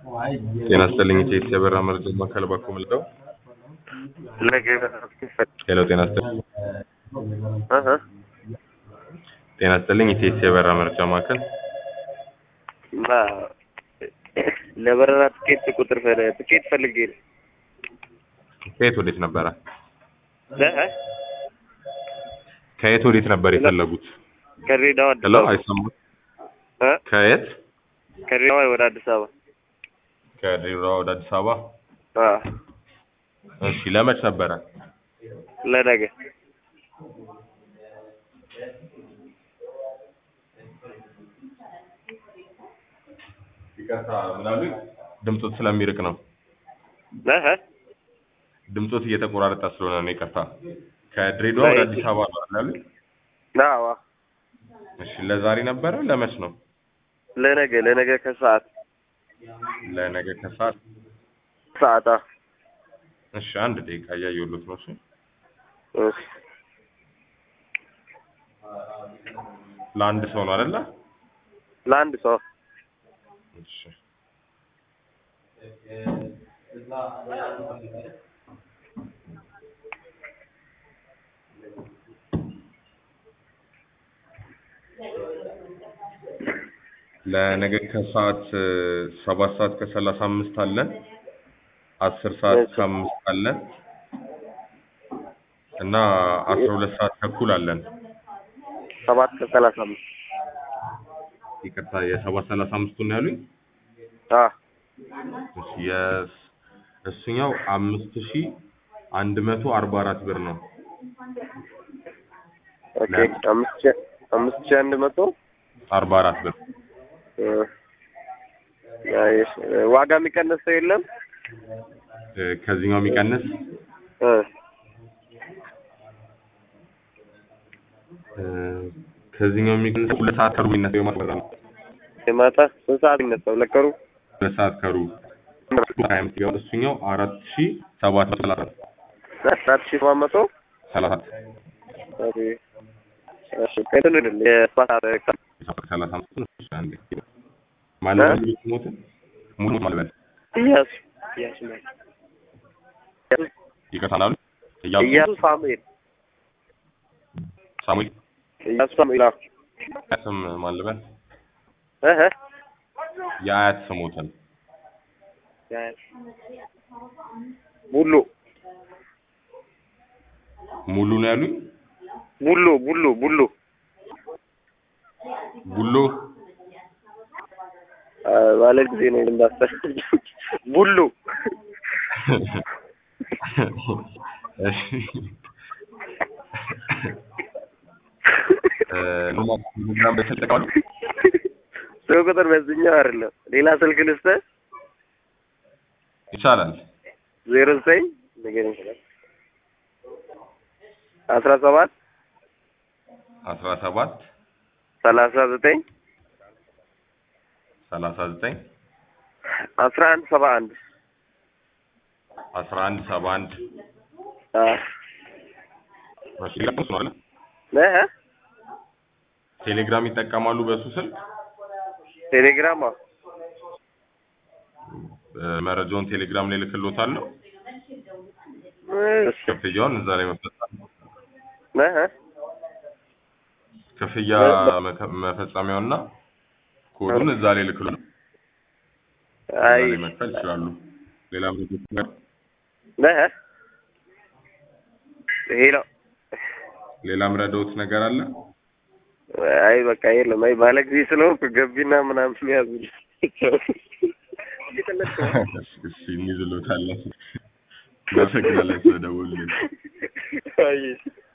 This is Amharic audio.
ጤና ይስጥልኝ ኢቴስ የበራ መረጃ ማዕከል ባኮ ምልደው ሄሎ ጤና ይስጥልኝ ጤና ይስጥልኝ ኢቴስ የበራ መረጃ ማዕከል ለበረራ ትኬት ቁጥር ፈለ- ትኬት ፈልጌ ነው። ከየት ወዴት ነበረ? እ? ከየት ወዴት ነበር የፈለጉት? ከድሬዳዋ አዲስ ሄሎ አበባ አይሰማም። እ? ከየት? ከድሬዳዋ ወደ አዲስ አበባ ከድሬዳዋ ወደ አዲስ አበባ። አ እሺ ለመች ነበረ? ለነገ ይቅርታ ምናሉ? ድምፆት ስለሚርቅ ነው። እ? ድምፆት እየተቆራረጠ ስለሆነ ነው። ይቅርታ። ከድሬዳዋ ወደ አዲስ አበባ ነው አይደል? አዎ እሺ ለዛሬ ነበረ ለመች ነው? ለነገ ለነገ ከሰዓት ለነገ ከሰዓት። ሰዓት አ እሺ አንድ ደቂቃ እያየሁሎት ነው። እሺ እሺ ለአንድ ሰው ነው አይደለ? ለአንድ ሰው እሺ ለነገ ከሰዓት እ፣ ሰባት ሰዓት ከሰላሳ አምስት አለን። አስር ሰዓት እሺ። ከአምስት አለን እና አስራ ሁለት ሰዓት ተኩል አለን። ሰባት ከሰላሳ አምስት ይቅርታ የሰባት ሰላሳ አምስቱን ነው ያሉኝ። አ እሺ የስ- እሱኛው አምስት ሺ አንድ መቶ አርባ አራት ብር ነው። ኦኬ አምስት ሺህ አምስት ሺህ አንድ መቶ አርባ አራት ብር እ፣ አይ፣ እሺ። ዋጋ የሚቀንስ ሰው የለም እ፣ ከዚህኛው የሚቀንስ እ እ፣ ከዚህኛው የሚቀንስ ሁለት ሰዓት ከሩብ የሚነሳው የማታ በረራ ነው። የማታ ስንት ሰዓት ይነሳው ለቀሩ ሁለት ሰዓት ከሩብ ሀያ አምስት ይገባል። እሱኛው አራት ሺ ሰባት መቶ ሰላሳ አራት ሺህ ሰባት መቶ ሰላሳ ኦኬ እሺ ከእንትኑ አይደል የሰባት ሰዓት ሰባት ሰላሳ አምስት ነው። እሺ፣ አንዴ ማለበል ሙሉ ስሞትን ሙሉ ማለበል እያሱ እያሱ ማለት ይቅርታ ናሉ እያሱ እያሱ ሳሙኤል ሳሙኤል እያሱ ሳሙኤል አዎ ስም ማለበል እህ የአያት ስሞትን ቡሉ ሙሉ ነው ያሉኝ። ቡሉ ቡሉ ቡሉ ቡሎ አ፣ ባለ ጊዜ ነው እንዳስተር ቡሉ እሺ እ፣ ኖርማል ቴሌግራም ላይ ተጠቀማሉ። ሰው ቁጥር በዚህኛው አይደለም ሌላ ስልክ ልስጥህ ይቻላል። ዜሮ ዘጠኝ ንገረኝ አስራ ሰባት አስራ ሰባት ሰላሳ ዘጠኝ ሰላሳ ዘጠኝ አስራ አንድ ሰባ አንድ አስራ አንድ ሰባ አንድ አ እሺ፣ ቴሌግራም እሱ ነው አይደል? እህ ቴሌግራም ይጠቀማሉ በሱ ስልክ ቴሌግራም አዎ እ፣ መረጃውን ቴሌግራም ላይ ልክሎታለሁ። እሺ ክፍያውን እዛ ላይ መፈጸም እህ ክፍያ መከ- መፈጸሚያውና ኮዱን እዛ ላይ ልክሎ እዛ አይ ላይ መክፈል ይችላሉ። ሌላ ምርቶች ነገር እህ ይሄ ነው ሌላ ምረዳውት ነገር አለ? አይ በቃ የለም። አይ ባለ ጊዜ ስለሆንኩ ገቢና ምናምን ያዙ። እሺ እንይዝሎታለን። እናመሰግናለን ስለደወሉልን። አይ